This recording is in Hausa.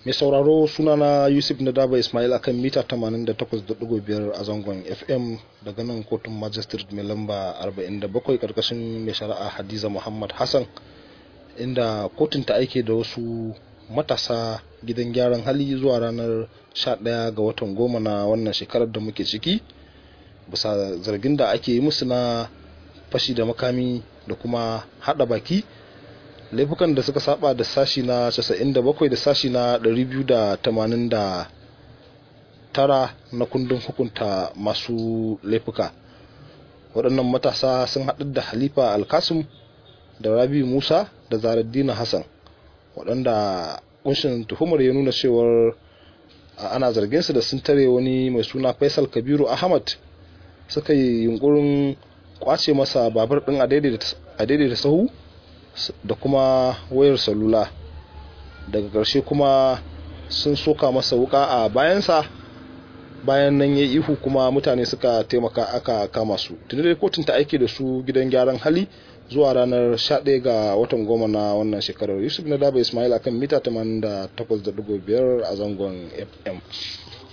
mai sauraro sunana yusuf nadaba ismail akan mita 88.5 a zangon fm daga nan kotun magistrate mai lamba 47 karkashin mai shari'a hadiza muhammad hassan inda kotun ta aike da wasu matasa gidan gyaran hali zuwa ranar 11 ga watan goma na wannan shekarar da muke ciki bisa zargin da ake yi musu na fashi da makami da kuma hada baki laifukan da suka saba da sashi na 97 da sashi na 289 na kundin hukunta masu laifuka waɗannan matasa sun haɗu da halifa alkasum da rabi musa da zaraddina hassan waɗanda kunshin tuhumar ya nuna cewar ana zargin su da sun tare wani mai suna faisal kabiru ahmad suka yi yunkurin kwace masa babur ɗin a daidaita sahu da kuma wayar salula daga ƙarshe kuma sun soka masa wuka a bayansa bayan nan ya ihu kuma mutane suka taimaka aka kama su tuni dai kotun ta aiki da su gidan gyaran hali zuwa ranar 11 ga watan goma na wannan shekarar yusuf na daba ismail akan mita 88.5 a zangon fm